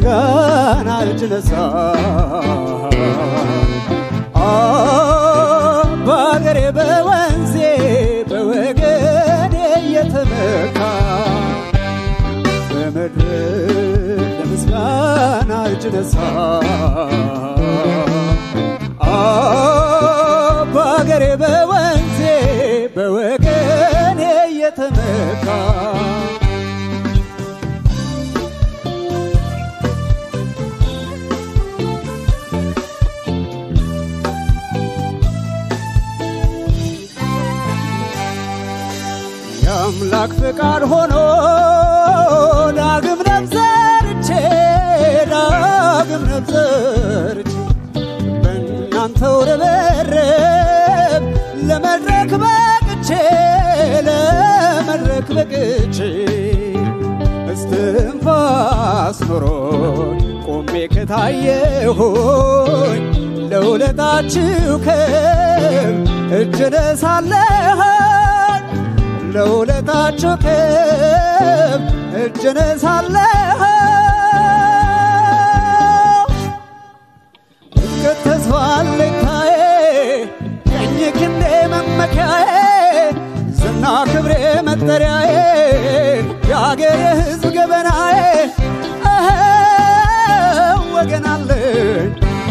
ለምስጋና እጅ ነሳ በአገሬ በወንዜ በወገኔ እየተመካ በመድረክ ለምስጋና እጅ ነሳ በአገሬ በወንዜ በወገኔ እየተመካ የአምላክ ፍቃድ ሆኖ ዳግም ነብዘርቼ ዳግም ነብዘርቼ በእናንተው ርብርብ ለመድረክ በቅቼ ለመድረክ በቅቼ እስትንፋስ ኖሮኝ ቆሜ ከታየሁኝ ለውለታችሁ ክብ እጅ ነሳለሁኝ ለውለታችሁ ክብ እጅ ነሳለሁ እስከ ተስፋ አለኝታዬ ቀኝ ክንዴ መመኪያዬ ዝና ክብሬ መጠሪያዬ የአገሬ ሕዝብ ገበናዬ እህ ወገን አለኝ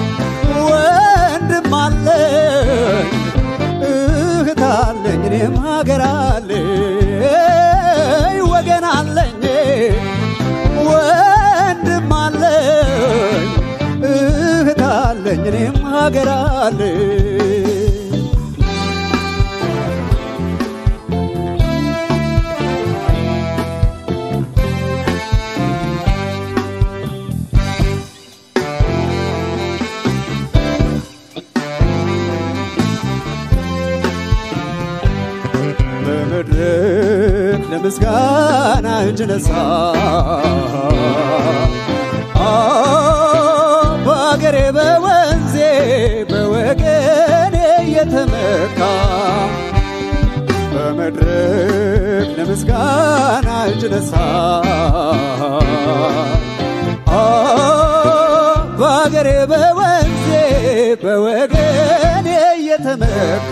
ወንድም አለኝ እህት አለኝ እኔም ሀገር አለኝ ወገን አለኝ ወንድም አለኝ እህት አለኝ እኔም ሀገር አለኝ በመድረክ ለምስጋና እጅ ነሳ በአገሬ በወንዜ በወገኔ እየተመካ በመድረክ ለምስጋና እጅ ነሳ በአገሬ በወንዜ በወገኔ እየተመካ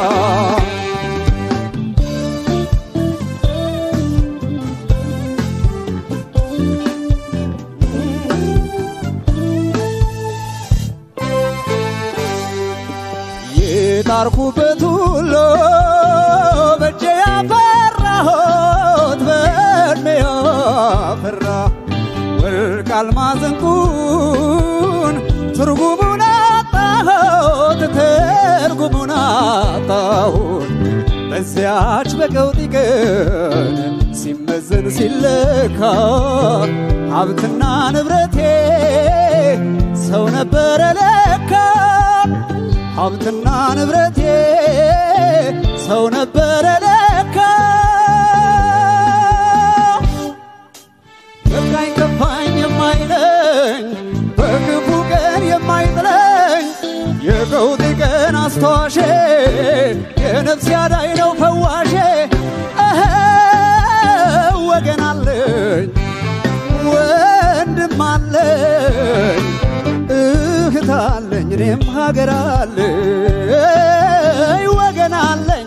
የጣርኩበት ሁሉ በእጄ ያፈራሁት በእድሜ ያፈራ ወርቅ አልማዝ ዕንቁን ትርጉሙን አጣሁት ትርጉሙን አጣሁት በዚያች በቀውጢ ቀን ሲመዘን ሲለካ ሀብትና ንብረቴ ሰው ነበረ ለካ ሀብትና ንብረቴ ሰው ነበረ ለካ በቃኝ ከፋኝ የማይለኝ በክፉ ቀን የማይጥለኝ የቀውጢ ቀን አስተዋሼ የነፍስ ያዳኝ ነው ፈዋሼ እህ ወገን አለኝ ወንድም አለኝ እህት አለኝ እኔም ሀገር አለኝ ወገን አለኝ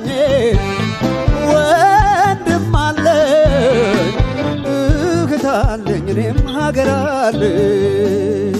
ወንድም አለኝ እህት አለኝ እኔም ሀገር አለኝ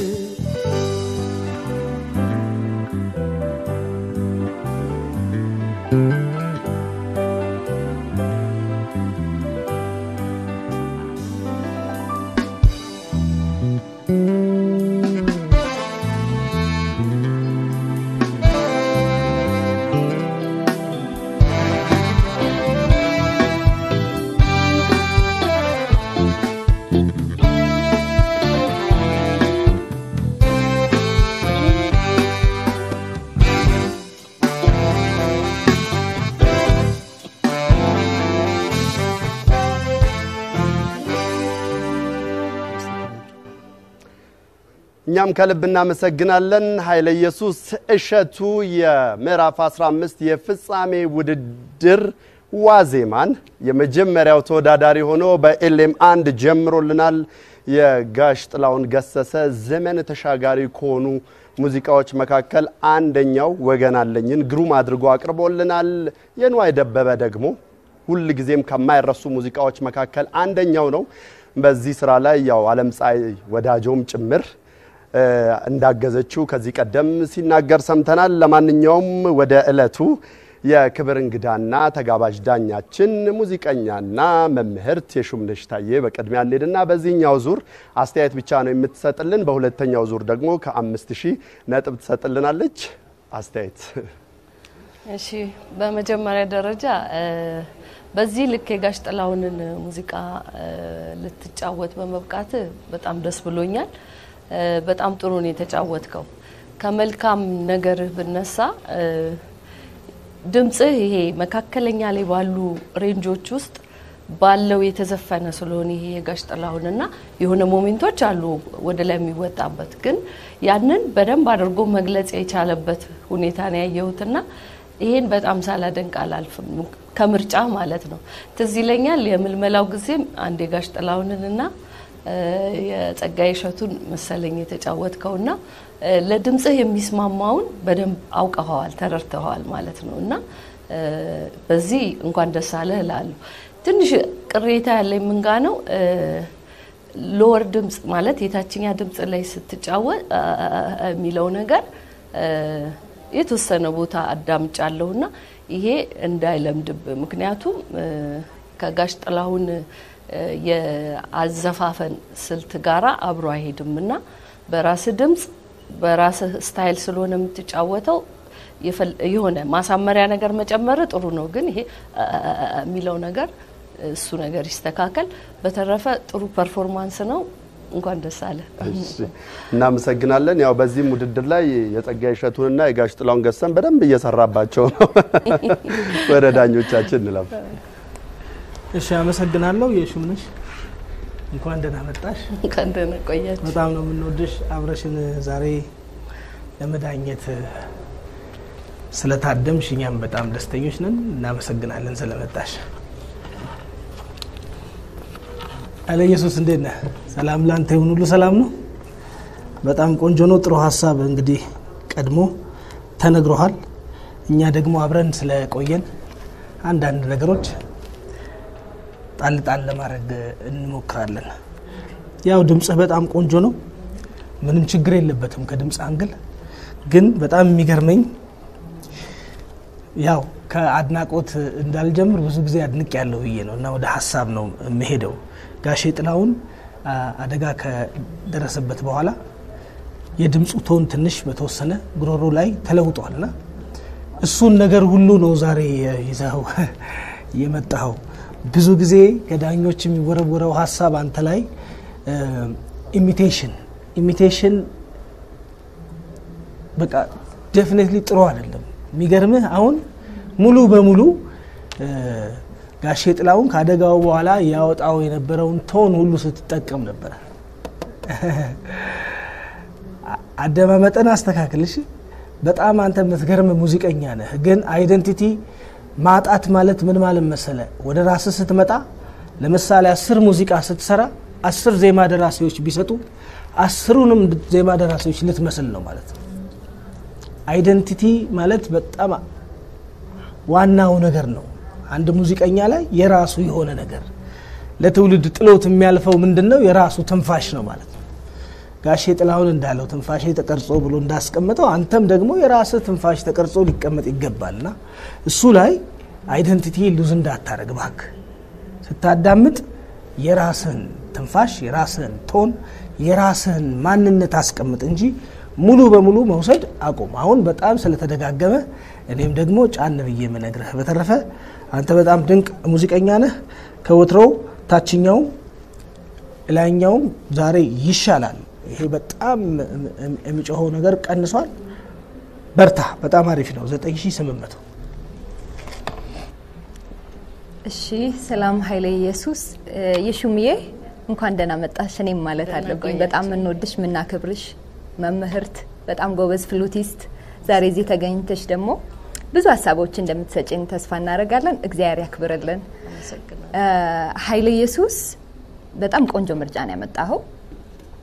እኛም ከልብ እናመሰግናለን። ኃይለ ኢየሱስ እሸቱ የምዕራፍ 15 የፍጻሜ ውድድር ዋዜማን የመጀመሪያው ተወዳዳሪ ሆኖ በኤልኤም አንድ ጀምሮልናል። የጋሽ ጥላሁን ገሰሰ ዘመን ተሻጋሪ ከሆኑ ሙዚቃዎች መካከል አንደኛው ወገን አለኝን ግሩም አድርጎ አቅርቦልናል። የንዋይ ደበበ ደግሞ ሁል ጊዜም ከማይረሱ ሙዚቃዎች መካከል አንደኛው ነው። በዚህ ስራ ላይ ያው አለም ፀሐይ ወዳጆም ጭምር እንዳገዘችው ከዚህ ቀደም ሲናገር ሰምተናል። ለማንኛውም ወደ ዕለቱ የክብር እንግዳና ተጋባዥ ዳኛችን ሙዚቀኛና መምህርት የሹምነሽ ታዬ በቅድሚያ እንሄድና በዚህኛው ዙር አስተያየት ብቻ ነው የምትሰጥልን። በሁለተኛው ዙር ደግሞ ከአምስት ሺህ ነጥብ ትሰጥልናለች። አስተያየት እሺ፣ በመጀመሪያ ደረጃ በዚህ ልክ የጋሽ ጥላሁንን ሙዚቃ ልትጫወት በመብቃት በጣም ደስ ብሎኛል። በጣም ጥሩ ነው የተጫወትከው። ከመልካም ነገርህ ብነሳ ድምጽህ ይሄ መካከለኛ ላይ ባሉ ሬንጆች ውስጥ ባለው የተዘፈነ ስለሆነ ይሄ የጋሽ ጥላሁንና የሆነ ሞሜንቶች አሉ ወደ ላይ የሚወጣበት ግን ያንን በደንብ አድርጎ መግለጽ የቻለበት ሁኔታ ነው ያየሁትና ይሄን በጣም ሳላደንቅ አላልፍም። ከምርጫ ማለት ነው። ትዝ ይለኛል የምልመላው ጊዜም አንድ የጋሽ ጥላሁንንና የጸጋዬ እሸቱን መሰለኝ የተጫወትከውና ለድምጽህ የሚስማማውን በደንብ አውቀኸዋል፣ ተረድተኸዋል ማለት ነው እና በዚህ እንኳን ደስ አለህ እላለሁ። ትንሽ ቅሬታ ያለኝ ምንጋ ነው ሎወር ድምጽ ማለት የታችኛ ድምጽ ላይ ስትጫወት የሚለው ነገር የተወሰነ ቦታ አዳምጫለሁና ይሄ እንዳይለምድብ ምክንያቱም ከጋሽ ጥላሁን የአዘፋፈን ስልት ጋራ አብሮ አይሄድም እና በራስህ ድምጽ በራስህ ስታይል ስለሆነ የምትጫወተው የሆነ ማሳመሪያ ነገር መጨመር ጥሩ ነው፣ ግን ይሄ የሚለው ነገር እሱ ነገር ይስተካከል። በተረፈ ጥሩ ፐርፎርማንስ ነው። እንኳን ደስ አለ። እናመሰግናለን። ያው በዚህም ውድድር ላይ የጸጋዬ እሸቱንና የጋሽ ጥላሁን ገሰሰን በደንብ እየሰራባቸው ነው። ወደ ዳኞቻችን እንለፍ። እሺ፣ አመሰግናለሁ። የሹምነሽ እንኳን ደህና መጣሽ። እንኳን ደህና ቆያችሁ። በጣም ነው የምንወድሽ። አብረሽን ዛሬ ለመዳኘት ስለታደምሽ እኛም በጣም ደስተኞች ነን። እናመሰግናለን ስለመጣሽ። አለ ኢየሱስ እንዴት ነህ? ሰላም ላንተ ይሁን። ሁሉ ሰላም ነው። በጣም ቆንጆ ነው። ጥሩ ሀሳብ እንግዲህ ቀድሞ ተነግሮሃል። እኛ ደግሞ አብረን ስለቆየን አንዳንድ ነገሮች ጣል ጣል ለማድረግ እንሞክራለን። ያው ድምፅህ በጣም ቆንጆ ነው። ምንም ችግር የለበትም ከድምፅ አንግል። ግን በጣም የሚገርመኝ ያው ከአድናቆት እንዳልጀምር ብዙ ጊዜ አድንቅ ያለው ብዬ ነው እና ወደ ሀሳብ ነው የምሄደው። ጋሼ ጥላሁን አደጋ ከደረሰበት በኋላ የድምፁ ቶን ትንሽ በተወሰነ ጉሮሮ ላይ ተለውጧልና እሱን ነገር ሁሉ ነው ዛሬ ይዘው የመጣኸው። ብዙ ጊዜ ከዳኞች የሚወረወረው ሀሳብ አንተ ላይ ኢሚቴሽን ኢሚቴሽን በቃ ዴፊኔትሊ ጥሩ አይደለም። የሚገርምህ አሁን ሙሉ በሙሉ ጋሼ ጥላሁን ከአደጋው በኋላ ያወጣው የነበረውን ቶን ሁሉ ስትጠቀም ነበረ። አደማመጠን አስተካክልሽ። በጣም አንተ የምትገርም ሙዚቀኛ ነህ። ግን አይደንቲቲ ማጣት ማለት ምን ማለት መሰለ? ወደ ራስህ ስትመጣ ለምሳሌ አስር ሙዚቃ ስትሰራ አስር ዜማ ደራሲዎች ቢሰጡ አስሩንም ዜማ ደራሲዎች ልትመስል ነው ማለት ነው። አይደንቲቲ ማለት በጣም ዋናው ነገር ነው። አንድ ሙዚቀኛ ላይ የራሱ የሆነ ነገር ለትውልድ ጥሎት የሚያልፈው ምንድን ነው? የራሱ ትንፋሽ ነው ማለት ነው። ጋሼ ጥላሁን እንዳለው ትንፋሽ ተቀርጾ ብሎ እንዳስቀመጠው አንተም ደግሞ የራስህ ትንፋሽ ተቀርጾ ሊቀመጥ ይገባልና እሱ ላይ አይደንቲቲ ሉዝ እንዳታረግ እባክህ። ስታዳምጥ የራስህን ትንፋሽ፣ የራስህን ቶን፣ የራስህን ማንነት አስቀምጥ እንጂ ሙሉ በሙሉ መውሰድ አቁም። አሁን በጣም ስለተደጋገመ እኔም ደግሞ ጫን ብዬ የምነግርህ። በተረፈ አንተ በጣም ድንቅ ሙዚቀኛ ነህ። ከወትሮው ታችኛው ላይኛውም ዛሬ ይሻላል። ይሄ በጣም የሚጮኸው ነገር ቀንሷል። በርታ። በጣም አሪፍ ነው። 9800 እሺ ሰላም ኃይለ ኢየሱስ የሹምዬ እንኳን ደህና መጣሽ። እኔም ማለት አለብኝ በጣም የምንወድሽ የምናከብርሽ መምህርት፣ በጣም ጎበዝ ፍሉቲስት፣ ዛሬ እዚህ ተገኝተሽ ደግሞ ብዙ ሀሳቦች እንደምትሰጭን ተስፋ እናደርጋለን። እግዚአብሔር ያክብርልን። ኃይለ ኢየሱስ በጣም ቆንጆ ምርጫ ነው ያመጣኸው።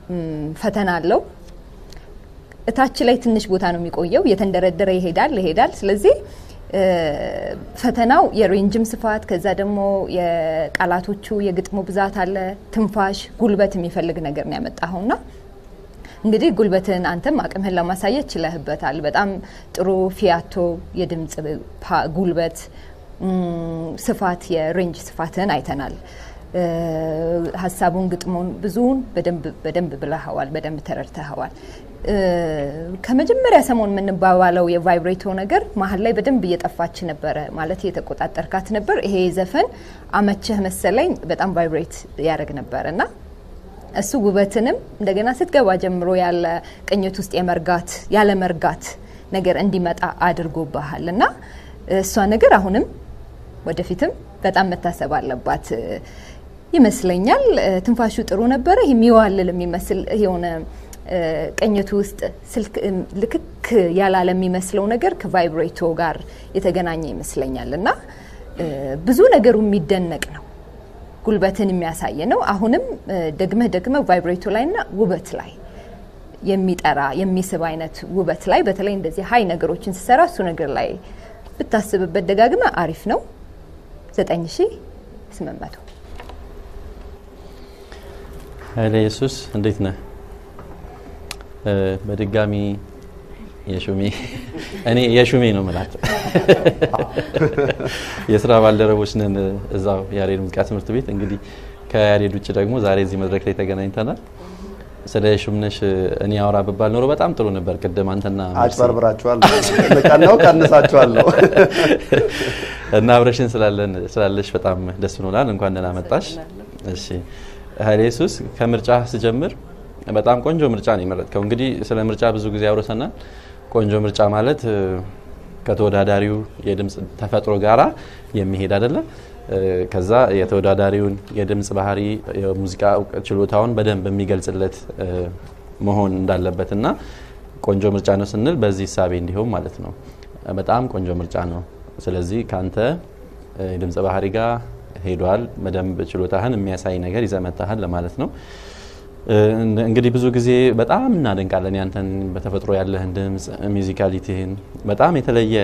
ም፣ ፈተና አለው። እታች ላይ ትንሽ ቦታ ነው የሚቆየው፣ እየተንደረደረ ይሄዳል ይሄዳል። ስለዚህ እ፣ ፈተናው የሬንጅም ስፋት ከዛ ደግሞ የቃላቶቹ የግጥሙ ብዛት አለ፣ ትንፋሽ፣ ጉልበት የሚፈልግ ነገር ነው ያመጣኸውና እንግዲህ ጉልበትን አንተም አቅምህን ለማሳየት ችለህበታል። በጣም ጥሩ ፊያቶ የድምጽ ፓ- ጉልበት ም፣ ስፋት የሬንጅ ስፋትን አይተናል። እ፣ ሀሳቡን ግጥሙን ብዙውን በደንብ በደንብ ብለኸዋል፣ በደንብ ተረድተኸዋል። እ፣ ከመጀመሪያ ሰሞን የምንባባለው የቫይብሬቶ ነገር መሀል ላይ በደንብ እየጠፋች ነበረ፣ ማለት እየተቆጣጠርካት ነበር። ይሄ ዘፈን አመቸህ መሰለኝ በጣም ቫይብሬት ያደርግ ነበር እና እሱ ውበትንም እንደገና ስትገባ ጀምሮ ያለ ቅኝት ውስጥ የመርጋት ያለ መርጋት ነገር እንዲመጣ አድርጎብሃል እና እሷ ነገር አሁንም ወደፊትም በጣም መታሰብ አለባት እ፣ ይመስለኛል። እ፣ ትንፋሹ ጥሩ ነበረ። ይህ የሚዋልል የሚመስል የሆነ እ፣ ቅኝቱ ውስጥ ስልክ እም፣ ልክክ ያላለ የሚመስለው ነገር ከቫይብሬቶ ጋር የተገናኘ ይመስለኛል እና እ፣ ብዙ ነገሩ የሚደነቅ ነው ጉልበትን የሚያሳይ ነው። አሁንም እ፣ ደግመህ ደግመህ ቫይብሬቶ ላይ ና ውበት ላይ የሚጠራ የሚስብ አይነት ውበት ላይ በተለይ እንደዚህ ሀይ ነገሮችን ሲሰራ እሱ ነገር ላይ ብታስብበት ደጋግመ አሪፍ ነው። ዘጠኝ ሺ ስምንት መቶ ኃይለ ኢየሱስ እንዴት ነህ? እ፣ በድጋሚ የሹሜ እኔ የሹሜ ነው ምላት የስራ ባልደረቦች ነን እዛው ያሬድ ሙዚቃ ትምህርት ቤት። እንግዲህ ከያሬድ ውጭ ደግሞ ዛሬ እዚህ መድረክ ላይ ተገናኝተናል። ስለ ሹምነሽ እኔ አውራ ብባል ኖሮ በጣም ጥሩ ነበር። ቅድም አንተና መርሲ አጭበርብራችኋል። ቀናው ቀንሳችኋለሁ። እና አብረሽን ስላለን ስላለሽ በጣም ደስ ብሎናል። እንኳን ደህና መጣሽ። እሺ ኃይለ ኢየሱስ ከምርጫ ስጀምር በጣም ቆንጆ ምርጫ ነው የመረጥከው። እንግዲህ ስለ ምርጫ ብዙ ጊዜ አውርተናል። ቆንጆ ምርጫ ማለት እ፣ ከተወዳዳሪው የድምፅ ተፈጥሮ ጋራ የሚሄድ አይደለም። እ፣ ከዛ የተወዳዳሪውን የድምፅ ባህሪ የሙዚቃ እውቀት ችሎታውን በደንብ የሚገልጽለት እ፣ መሆን እንዳለበት እና ቆንጆ ምርጫ ነው ስንል በዚህ እሳቤ እንዲሆን ማለት ነው። በጣም ቆንጆ ምርጫ ነው። ስለዚህ ካንተ እ፣ የድምፅ ባህሪ ጋር ሄዷል። በደንብ ችሎታህን የሚያሳይ ነገር ይዘመታሃል ለማለት ነው። እ፣ እንግዲህ ብዙ ጊዜ በጣም እናደንቃለን ያንተን በተፈጥሮ ያለህን ድምፅ ሚዚካሊቲህን በጣም የተለየ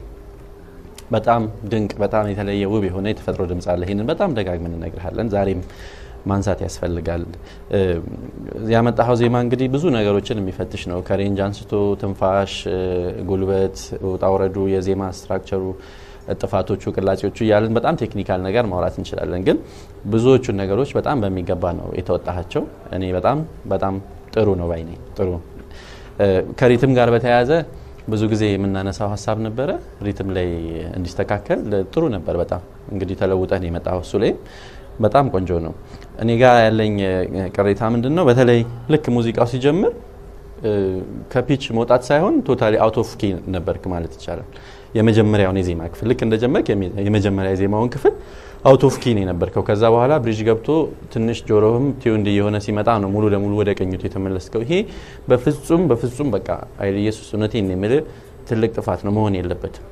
በጣም ድንቅ በጣም የተለየ ውብ የሆነ የተፈጥሮ ድምፅ አለ። ይህንን በጣም ደጋግመን እነግርሃለን። ዛሬም ማንሳት ያስፈልጋል። እ፣ ያመጣኸው ዜማ እንግዲህ ብዙ ነገሮችን የሚፈትሽ ነው። ከሬንጅ አንስቶ ትንፋሽ፣ እ፣ ጉልበት፣ ውጣ ውረዱ፣ የዜማ ስትራክቸሩ፣ ጥፋቶቹ፣ ቅላጼዎቹ እያለን በጣም ቴክኒካል ነገር ማውራት እንችላለን። ግን ብዙዎቹን ነገሮች በጣም በሚገባ ነው የተወጣቸው። እኔ በጣም በጣም ጥሩ ነው ባይ ነኝ። ጥሩ እ፣ ከሪትም ጋር በተያያዘ ብዙ ጊዜ የምናነሳው ሀሳብ ነበረ። ሪትም ላይ እንዲስተካከል ጥሩ ነበር። በጣም እንግዲህ ተለውጠን የመጣው እሱ ላይ በጣም ቆንጆ ነው። እኔ ጋር ያለኝ እ፣ ቅሬታ ምንድን ነው? በተለይ ልክ ሙዚቃው ሲጀምር እ፣ ከፒች መውጣት ሳይሆን ቶታሊ አውት ኦፍ ኪ ነበርክ ማለት ይቻላል። የመጀመሪያውን የዜማ ክፍል ልክ እንደጀመርክ የሚ- የመጀመሪያ የዜማውን ክፍል አውት ኦፍ ኪ ነው የነበርከው። ከዛ በኋላ ብሪጅ ገብቶ ትንሽ ጆሮህም ቲዩንድ የሆነ ሲመጣ ነው ሙሉ ለሙሉ ወደ ቀኝቱ የተመለስከው። ይሄ በፍጹም በፍጹም በቃ ኃይለ ኢየሱስ እውነቴን ነው የምልህ ትልቅ ጥፋት ነው፣ መሆን የለበትም።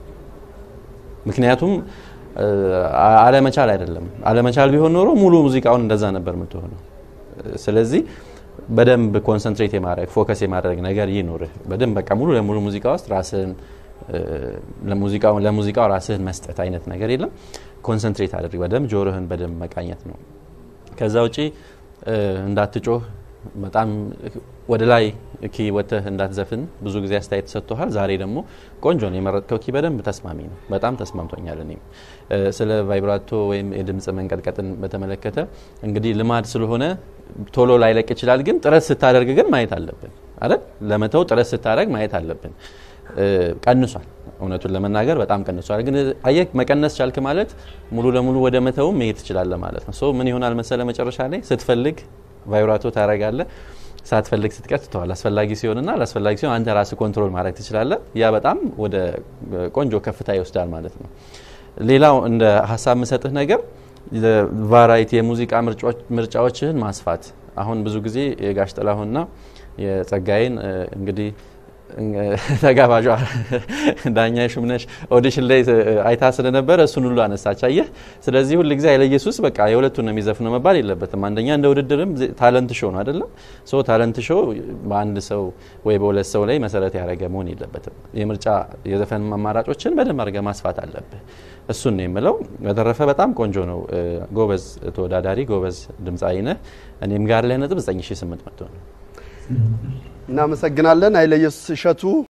ምክንያቱም እ፣ አለመቻል አይደለም። አለመቻል ቢሆን ኖሮ ሙሉ ሙዚቃውን እንደዛ ነበር የምትሆነው። ስለዚህ በደንብ ኮንሰንትሬት የማድረግ ፎከስ የማድረግ ነገር ይኖርህ። በደንብ በቃ ሙሉ ለሙሉ ሙዚቃ ውስጥ ራስህን እ፣ ለሙዚቃው ለሙዚቃው ራስህን መስጠት አይነት ነገር የለም። ኮንሰንትሬት አድርግ። በደንብ ጆሮህን በደንብ መቃኘት ነው። ከዛ ውጪ እ፣ እንዳትጮህ በጣም ወደ ላይ ኪ ወጥተህ እንዳትዘፍን ብዙ ጊዜ አስተያየት ሰጥቶሃል። ዛሬ ደግሞ ቆንጆ ነው የመረጥከው ኪ በደንብ ተስማሚ ነው። በጣም ተስማምቶኛል። እኔም እ፣ ስለ ቫይብራቶ ወይም የድምፅ መንቀጥቀጥን በተመለከተ እንግዲህ ልማድ ስለሆነ ቶሎ ላይለቅ ይችላል። ግን ጥረት ስታደርግ ግን ማየት አለብን አይደል? ለመተው ጥረት ስታደርግ ማየት አለብን። እ፣ ቀንሷል። እውነቱን ለመናገር በጣም ቀንሷል። ግን አየህ መቀነስ ቻልክ ማለት ሙሉ ለሙሉ ወደ መተውም መሄድ ትችላለህ ማለት ነው። ሶ ምን ይሆናል መሰለ መጨረሻ ላይ ስትፈልግ ቫይብራቶ ታረጋለህ፣ ሳትፈልግ ስትቀር ትተዋል። አስፈላጊ ሲሆንና አላስፈላጊ ሲሆን አንተ ራስህ ኮንትሮል ማድረግ ትችላለህ። ያ በጣም ወደ ቆንጆ ከፍታ ይወስዳል ማለት ነው። ሌላው እንደ ሀሳብ የምሰጥህ ነገር ቫራይቲ የሙዚቃ ምርጫዎች- ምርጫዎችህን ማስፋት። አሁን ብዙ ጊዜ የጋሽ ጥላሁንና የጸጋዬን እ፣ እንግዲህ ተጋባዧ ዳኛ ሹምነሽ ኦዲሽን ላይ አይታ ስለነበረ እሱን ሁሉ አነሳች። አየህ፣ ስለዚህ ሁል ጊዜ ኃይለ ኢየሱስ በቃ የሁለቱን ነው የሚዘፍነው መባል የለበትም። አንደኛ እንደ ውድድርም ታለንት ሾው ነው አይደለም። ሶ ታለንት ሾው በአንድ ሰው ወይ በሁለት ሰው ላይ መሰረት ያደረገ መሆን የለበትም። የምርጫ የዘፈን አማራጮችን በደንብ አድርገህ ማስፋት አለብህ። እሱን ነው የምለው። በተረፈ በጣም ቆንጆ ነው። ጎበዝ ተወዳዳሪ፣ ጎበዝ ድምፃዊ ነህ። እኔም ጋር ላይ ነጥብ 9800 ነው። እናመሰግናለን ኃይለ ኢየሱስ እሸቱ።